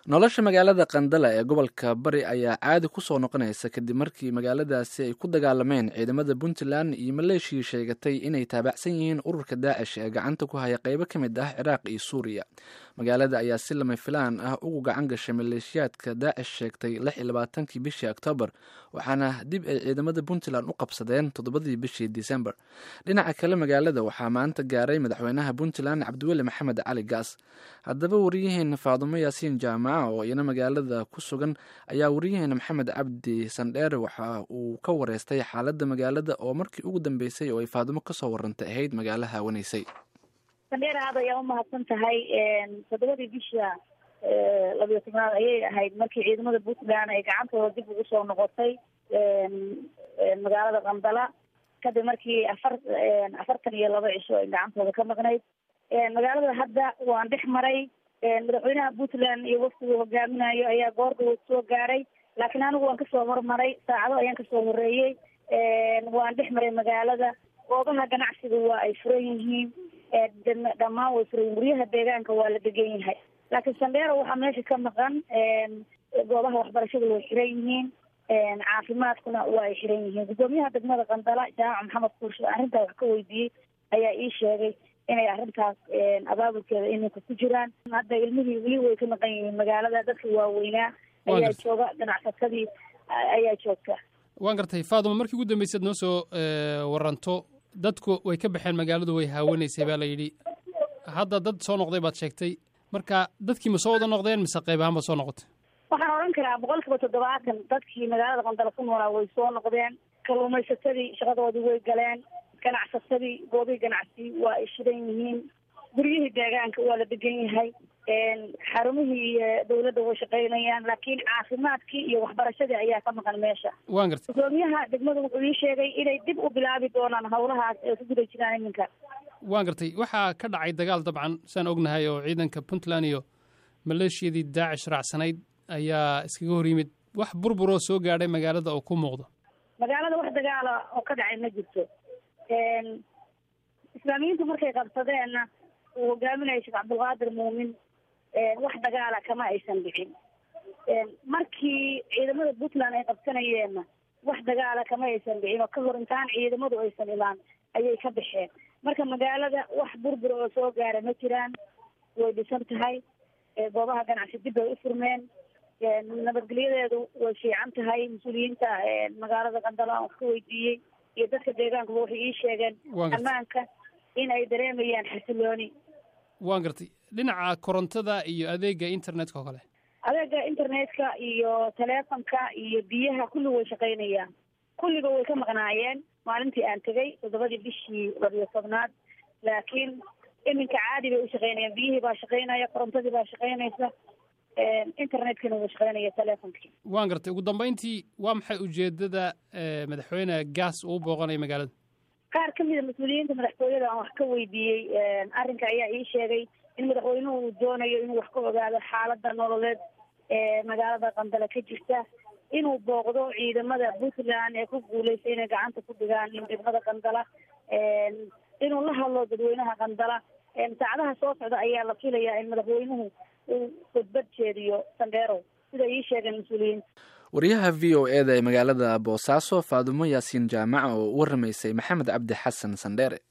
nolosha magaalada qandala ee gobolka bari ayaa caadi ku soo noqonaysa kadib markii magaaladaasi ay ku dagaalameen ciidamada puntland iyo maleeshiyii sheegatay inay taabacsan yihiin ururka daacish ee gacanta ku haya qeybo ka mid ah ciraaq iyo suuriya magaalada ayaa si lama filaan ah ugu gacan gashay maleeshiyaadka daacish sheegtay lix iyo labaatankii bishii oktoobar waxaana dib ay ciidamada puntland u qabsadeen toddobadii bishii disembar dhinaca kale magaalada waxaa maanta gaaray madaxweynaha puntland cabdiweli maxamed cali gaas haddaba wariyaheena faadumo yaasiin jaamaca oo iyana magaalada ku sugan ayaa wariyaheena maxamed cabdi sandheere waxa uu ka wareystay xaaladda magaalada oo markii ugu dambeysay oo ay faadumo kasoo warantay ahayd magaalo haawanaysay sandheer aad ayaa umahadsan tahay toddobadii bisha labiyo tobnaad ayay ahayd markii ciidamada puntland ay gacantooda dib ugu soo noqotay magaalada qandala kadib markii afar afartan iyo laba cisho ay gacantooda ka maqnayd magaalada hadda waan dhex maray madaxweynaha puntland iyo waftigu hogaaminayo ayaa goordhow soo gaaray laakiin anigu waan kasoo hormaray saacado ayaan kasoo horeeyey waan dhex maray magaalada goobaha ganacsiga waa ay furan yihiin dhammaan way furan yihin guryaha deegaanka waa la degan yahay laakiin sandheero waxaa meesha ka maqan goobaha waxbarashada way xiran yihiin caafimaadkuna waa ay xiran yihiin guddoomiyaha degmada qandala jaamac maxamed kuurshe arrintaa wax ka weydiiyey ayaa ii sheegay inay arrintaas abaabulkeeda iminka ku jiraan hadda ilmihii weli way ka maqan yihiin magaalada dadka waaweynaa ayaa jooga ganacsatadii ayaa joogta waan gartay faaduma markii ugu dambaysaad noo soo waranto dadku way ka baxeen magaaladu way haawanaysay baa la yidhi hadda dad soo noqday baad sheegtay marka dadkii ma soo wada noqdeen mise qayb ahaan baad soo noqotay waxaan odhan karaa boqol kiiba toddobaatan dadkii magaalada qandala ku noolaa way soo noqdeen kalluumaysatadii shaqadoodii way galeen ganacsatadii goobihii ganacsi waa ay shidan yihiin guryihii deegaanka waa la degan yahay xarumihii dawladda way shaqaynayaan laakiin caafimaadkii iyo waxbarashadii ayaa ka maqan meesha waan gartay gudoomiyaha degmada wuxuu ii sheegay inay dib u bilaabi doonaan hawlahaas ee ku guda jiraan iminka waan gartay waxaa ka dhacay dagaal dabcan saan ognahay oo ciidanka puntland iyo maleeshiyadii daacish raacsanayd ayaa iskaga hor yimid wax burburoo soo gaadhay magaalada oo ku muuqdo magaalada wax dagaala oo ka dhacay ma jirto islaamiyiintu markay qabsadeenna uu hogaaminaya sheekh cabdulqaadir muumin wax dagaala kama aysan dhicin markii ciidamada puntland ay qabsanayeenna wax dagaala kama aysan dhicin oo ka hor intaan ciidamadu aysan imaan ayay ka baxeen marka magaalada wax burbur oo soo gaara ma jiraan way dhisan tahay goobaha ganacsi dib bay u furmeen nabadgelyadeedu way fiican tahay mas-uuliyiinta magaalada qandala aan wax ka weydiiyey iyo dadka deegaankuba waxay ii sheegeen ammaanka in ay dareemayaan xasilooni waan gartay dhinaca korontada iyo adeega internetka oo kale adeega internetka iyo teleefonka iyo biyaha kulli way shaqaynayaan kulliba way ka maqnaayeen maalintii aan tegay toddobadii bishii labiyo tobnaad laakiin iminka caadi bay u shaqaynayaan biyihii baa shaqaynaya korontadii baa shaqaynaysa internetkina wuu shaqaynaya teleefonkii waan gartay ugu dambayntii waa maxay ujeedada madaxweyne gaas uu booqanaya magaalada qaar ka mida mas-uuliyiinta madaxtooyada aan wax ka weydiiyey arrinka ayaa ii sheegay in madaxweynuhu uu doonayo inuu wax ka ogaado xaaladda nololeed ee magaalada qandala ka jirta inuu booqdo ciidamada puntland ee ku guuleystay inay gacanta ku dhigaan degmada qandala inuu la hadlo dadweynaha qandala saacadaha soo socda ayaa la filayaa in madaxweynuhu uu khudbad jeediyo sandheerow sida ii sheegeen mas-uuliyiinta wariyaha v o e da ee magaalada boosaaso faadumo yaasiin jaamaca oo u waramaysay maxamed cabdi xasan sandheere